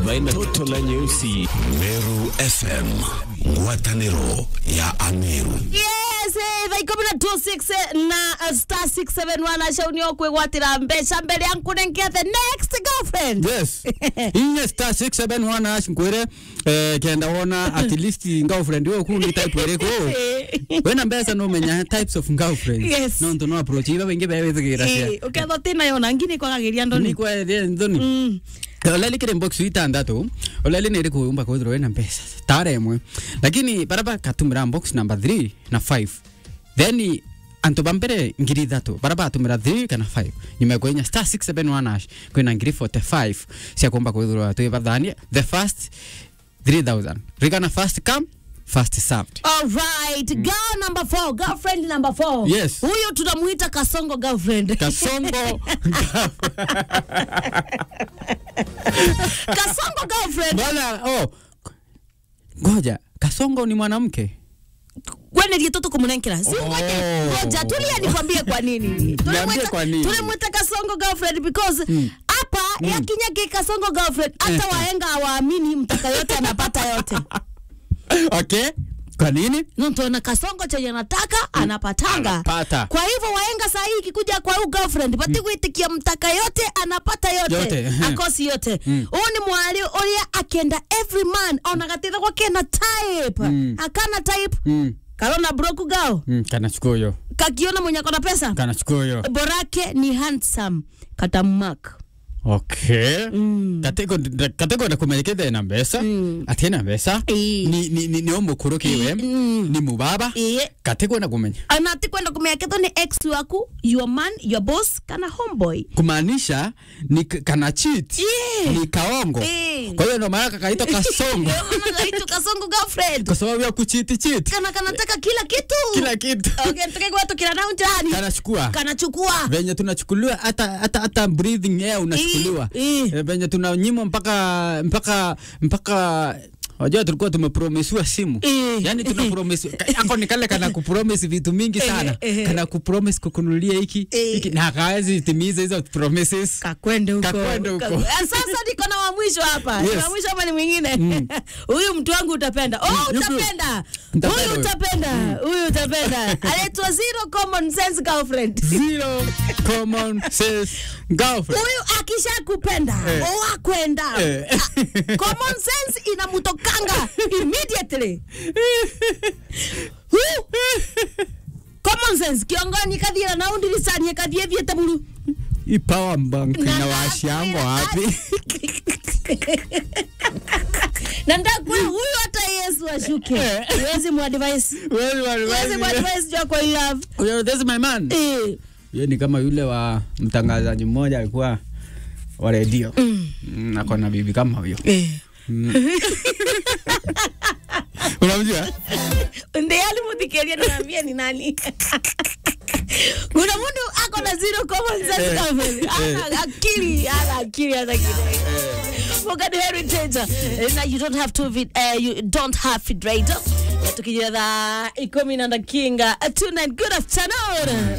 maina toto la nyeusi. Meru FM, ngwatanĩro ya Ameru. yes eh, thaa ikumi na 26 eh, na uh, star 671 acaunio kwigwatira mbeca mbere ya nkunengia the next girlfriend yes inye star 671 ash nkwire eh, kenda wona at least girlfriend yo ku ni type iriku wena mbeca no menya types of girlfriend Yes. no ntu no approach iba wingi bewe thigira cia Eh, uketha tina yona ngini kwagagiria ndoni ni kwa ria ndoni oleli kire box itandatu oleli nä rä kå umba kwithirwo wä na mbeca tara ĩmwe lakini baraba katumä box number 3 na 5 then antu ba mbere ngiri ithatu bara batumä ra 3 kana 5 nyuma inya star 671 ash kwä na ngiri 45 cia kumba kwithirwo twä bathania the first 3000 rigana first come first served Alright, girl number four, girlfriend number four. Yes. Huyu tunamuita Kasongo girlfriend. kasongo Kasongo girlfriend. bwana oh ngoja kasongo ni mwanamke Kwani ndiye toto kumunenkera. Si ngoja. Ngoja tulia nikwambie kwa nini. Niambie kwa nini. Tulimwita Kasongo girlfriend because hapa yakinya ki Kasongo girlfriend hata waenga hawaamini mtaka yote anapata yote. okay kwa nini Ntuona Kasongo chenye anataka anapatanga. Anapata. Kwa hivyo waenga saa hii ikikuja kwa huyu girlfriend pati kuitikia mtaka yote anapata yote, Yote, ehe. akosi yote huu ni mwali uria akenda every man onagatitha kwa kena type akana type mm. karona broku gao Mm, kanachukua huyo kakiona mwenye akona pesa kanachukua huyo borake ni handsome katamak okay Mm. katego katego na kumenyekete na mbesa ati na mbesa Ii. ni ni ni, ni omukuru kiwe Mm. ni mubaba Iye. katego na kumenya anati kwenda kumeyaketho ni ex waku your man your boss kana homeboy kumaanisha ni k- kana cheat Iye. ni kaongo Iye. kwa hiyo ndo maana kakaitwa kasongo kaitu kasongo girlfriend kwa sababu ya kuchiti cheat kana kanataka kila kitu kila kitu okay, tukigwatu kila naunjani kanachukua kanachukua venye tunachukuliwa hata hata hata breathing air unachukuliwa Ii, ii. Eh, venye tunanyimwa mpaka mpaka mpaka wajua tulikuwa tumepromisiwa simu Ii. yani tunapromisiwa ako ni kale kana kupromise vitu mingi sana ehe. kana kupromise kukunulia hiki Ii. hiki na hawezi timiza hizo promises kakwende huko Kakwende huko. Ka- Ah, sasa niko na wa mwisho hapa Yes. Ni wa mwisho hapa ni mwingine huyu mtu wangu utapenda oh yupi? utapenda Nitapenda huyu huyu. utapenda huyu utapenda anaitwa zero common sense girlfriend zero common sense girlfriend huyu akishakupenda Eh. wakwenda Eh. Ah, common sense inamutokanga immediately Huyu, common sense kiongoni kathira na undirisanie kathie thiete buru i power bank Na na washiango nakwenda- wapi na ndakwira huyu hata yesu ashuke wezi muadvise Well, well, wezi well, muadvise jua kwa love well, this is my man eh Yeye ni kama yule wa mtangazaji mmoja alikuwa wa redio mm. ako na bibi kama huyo eh unamjua ndiye alimuthikeria niambia ni nani kuna mundu ako na zero common sense Eh, girlfriend. eh. Ana akili ana akili hata kidogo Forget heritage Eh, na you don't have to vid, uh, you don't have it right tukijia dha ikumi na ndakinga tonight good afternoon